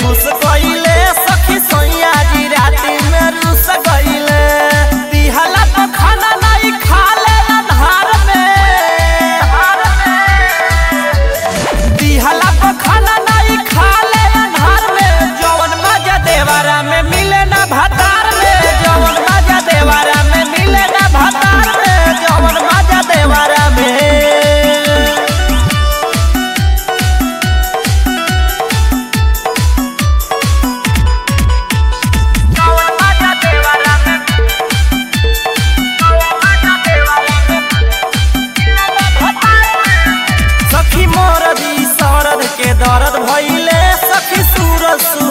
खुश कइले सखी सैया जी राती में रुस गइले दिहला तो खाना नहीं खा ले अन्हार में दिहला तो खाना नहीं खा ले अन्हार में जवन मजा देवारा में मिले ना भतार में जवन मजा देवारा में मिले ना भतार में जवन मजा देवारा में जवन मजा देवारा में जवन मजा देवारा में मिले ना भतार में सखी मोर दी सरद के दर्द भइले सखी सूरज